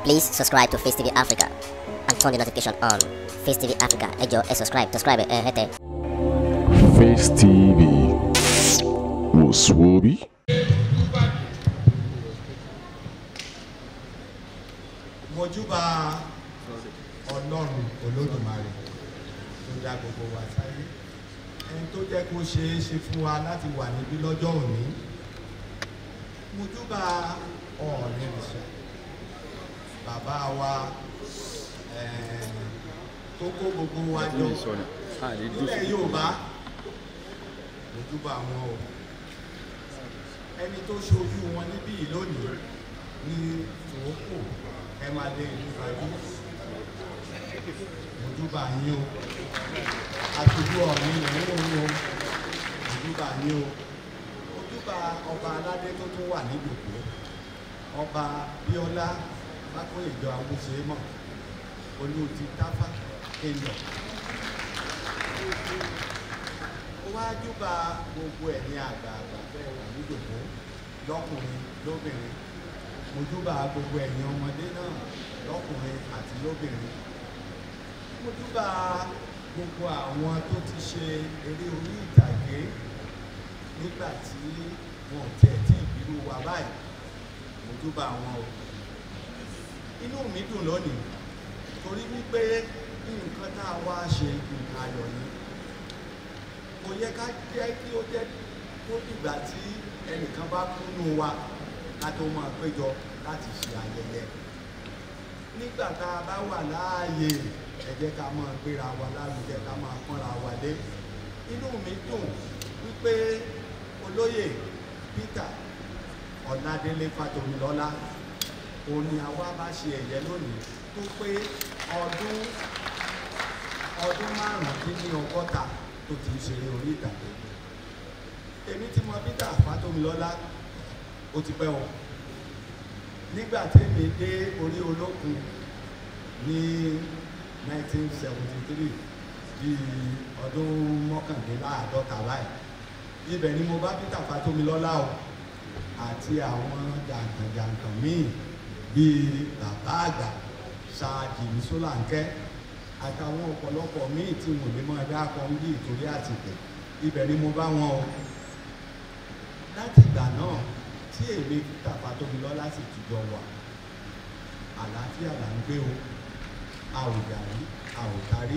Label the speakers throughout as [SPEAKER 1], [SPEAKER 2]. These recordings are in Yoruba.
[SPEAKER 1] Please subscribe to Face TV Africa and turn the notification on. Face TV Africa, ẹ jọ̀ọ́ ẹ subscribe, subscribe ẹ hẹ́tẹ̀.
[SPEAKER 2] Face TV wò sùwòbí.
[SPEAKER 3] mojúbà ọlọ́run olódùmarè tó dá gbogbo wa sáyé ẹni tó jẹ́ kó ṣeé ṣe fún wa láti wà níbí lọ́jọ́ òní mojúbà ọ̀ọ̀ni ìṣà bàbá wa eh, tó kó gbogbo wa jọ nílẹ̀ Yorùbá mojúbà wọn o ẹni tó ṣojú wọn níbí yìí lónìí ní tòókù ẹ máa lé ìlú ìbàdí mojúbà yín o àtúbú ọ̀mí ìrìn o mojúbà yín o mojúbà ọba aládé tó tún wà nídòkó ọba bíọ́lá bákòlèjọ awúṣemọ olùtí táfà èèyàn ó wá júbà gbogbo ẹ̀yin àgbààgbà bẹ́ẹ̀ wà nídòkó lọ́kùnrin lóbìnrin mojúbà gbogbo ẹ̀yin ọmọdé náà lọ́kùnrin àti lóbìnrin mojúbà gbogbo àwọn tó ti ṣe eré orí ìtàgé nígbà tí wọn ò tiẹ̀ tí ìbírú wa báyìí mojúbà wọn o inú mi dùn lónìí torí wípé nǹkan tá a wá ṣe nǹkan ayọ̀ ni kò yẹ ká jẹ́ kí ó jẹ́ kó dìgbà tí ẹnìkan bá kúnnú wa ká tó máa péjọ láti ṣe ayẹyẹ nígbà tá a bá wà láàyè ẹ jẹ́ ká máa gbéra wa lárugẹ ká máa pọ́nra wa lé inú mi dùn wípé olóyè Peter Ọ̀nàdélé Fátómilọ́lá òun ni àwa bá ṣe ẹ̀yẹ lónìí tó pé ọdún ọdún márùndínlọ́gọ́ta tó ti ń ṣeré orí ìtàgé èmi tí mo Peter Fátómilọ́lá ó ti pẹ́ o nígbà tèmi dé orí olókun ní 1973 bíi ọdún mọ́kàndínláàádọ́ta báyìí ibẹ̀ ni mo bá Peter Fátómilọ́lá o àti àwọn jàǹkànjàǹkàn míì bíi bàbá àgbà ṣáàjì ní sólàǹkẹ́ àtàwọn ọ̀pọ̀lọpọ̀ míì tí mo lè máa dá kan bí ìtòrí àtìpẹ́ ibẹ̀ ni mo bá wọn o láti ìgbà náà tí èmi Peter Fátómilọ́lá sì tùjọ wà àlàáfíà là ń gbé o a ò yàrí a ò tarí.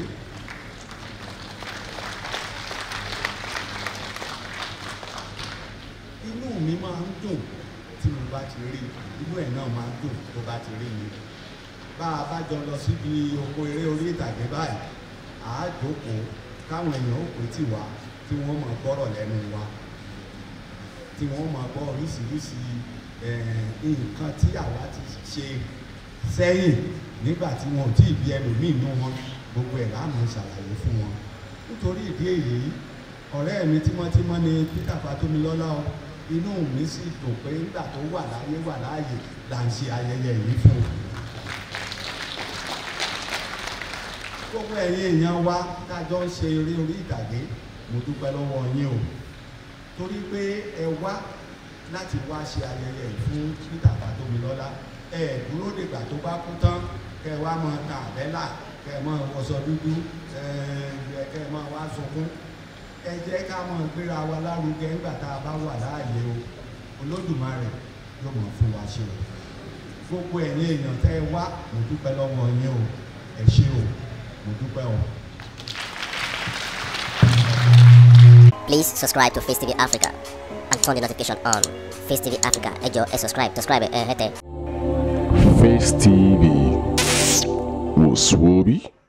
[SPEAKER 3] inú mi máa ń dùn tí mo bá ti rí inú ẹ̀ náà máa ń dùn tó bá ti rí mi bá a bá jọ lọ síbi oko eré orí ìtàgé báyìí àá jókòó káwọn èèyàn ó pè tì wá tí wọ́n máa gbọ́rọ̀ lẹ́nu wa tí wọ́n máa gbọ́ oríṣiríṣi nǹkan tí àwa ti ṣe sẹ́yìn nígbà tí wọn ò tí ì bí ẹlòmíì nú wọn gbogbo ẹ̀ láàmú ṣàlàyé fún wọn nítorí ìdí èyí ọ̀rẹ́ mi tímọ́tímọ́ ni Peter Fátómilọ́lá o inú mi sì dùn pé nígbà tó wà láyé wà láàyè là ń ṣe ayẹyẹ yìí fún un. gbogbo ẹ̀yin èèyàn wa kájọ ń ṣe eré orí ìtàgé mo dúpẹ́ lọ́wọ́ yín o torí pé ẹ wá láti wá ṣe ayẹyẹ fún Peter Fátómilọ́lá ẹ dúró dìgbà tó bá kú tán kẹ wá mọ ta àbẹ́là kẹ mọ wọṣọ dúdú ẹ kẹ mọ wá sunkún ẹ jẹ́ ká mọ gbéra wa lárugẹ nígbà tá a bá wà láàyè o Olódùmarè yóò mọ̀ fún wa ṣe o gbogbo ẹ̀yin èèyàn tẹ́ ẹ wá mo dúpẹ́ lọ́wọ́ yín o ẹ ṣé o mo dúpẹ́ o.
[SPEAKER 1] Please subscribe to Face TV Africa and turn the notification on. Face TV Africa, ẹ jọ̀ọ́ ẹ subscribe, subscribe ẹ hẹ́tẹ̀.
[SPEAKER 2] Face TV wò sùwòbí.